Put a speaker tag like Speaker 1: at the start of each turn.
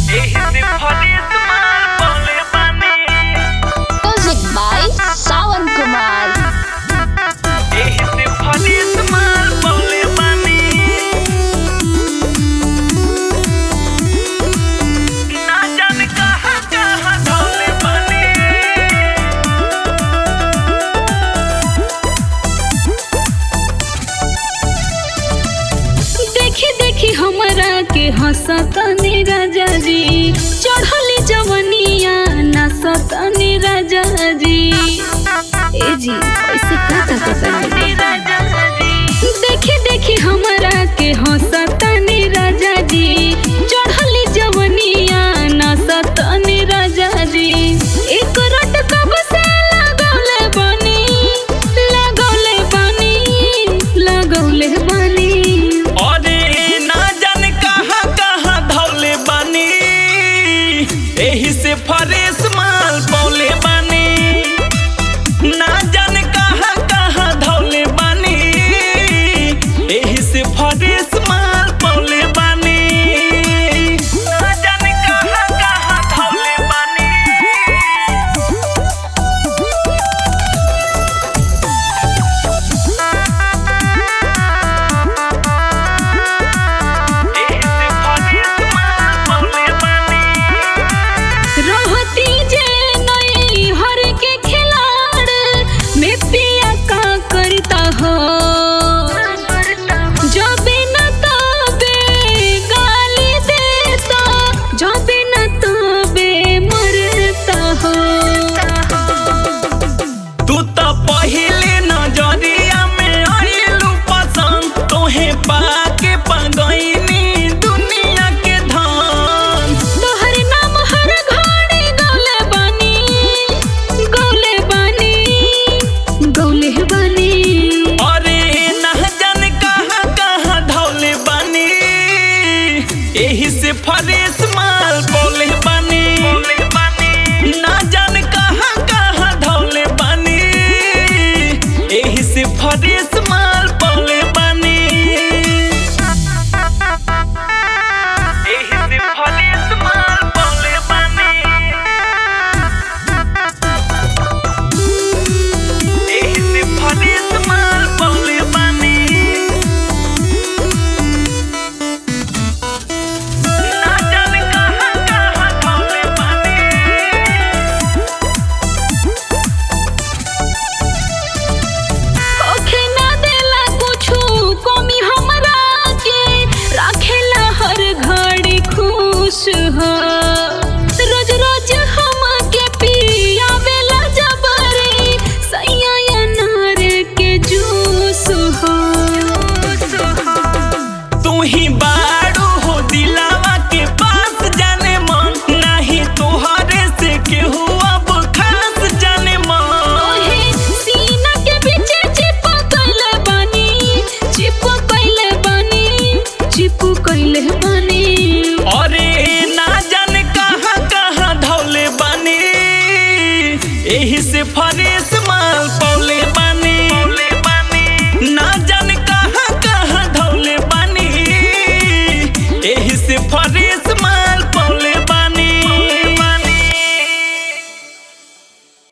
Speaker 1: एही से फरेस माल बोले बानी
Speaker 2: Music by Sawan Kumar.
Speaker 1: एही से फरेस माल बोले बानी ना जाने कहाँ कहाँ धोले बानी
Speaker 3: देखी देखी हमरा के हंसतनी राजा जी चढ़ली जवनिया नाचतनी राजा जी ए जी ऐसे का ताकतनी देखी देखी हमरा के हंसतनी राजा जी चढ़ली जवनिया नाचतनी राजा जी एक रट कब से लगौले बनी लगौले बनी लगौले बनी
Speaker 1: अरे ना जाने कहाँ कहाँ धौले बानी एही से फरेस माल पौले बानी ना जाने कहाँ कहाँ धौले बानी एही से फरेस माल पौले बानी ना जाने कहाँ कहाँ धौले बानी एही से फरेस माल पौले बानी
Speaker 3: रहती जे नई हर के खिलाड़ में पिया का करता हो जबे न तबे गाली देता जबे न तबे मरता हो
Speaker 1: तू तो पहिले नजरिया में आइलू पसंद तोहे पाके पगैनी दुनिया के धन
Speaker 3: तोहर नाम हर घड़ी गौले बानी गौले बानी गौले बानी
Speaker 1: अरे ना जाने कहाँ कहाँ धौले बानी एही से फरेस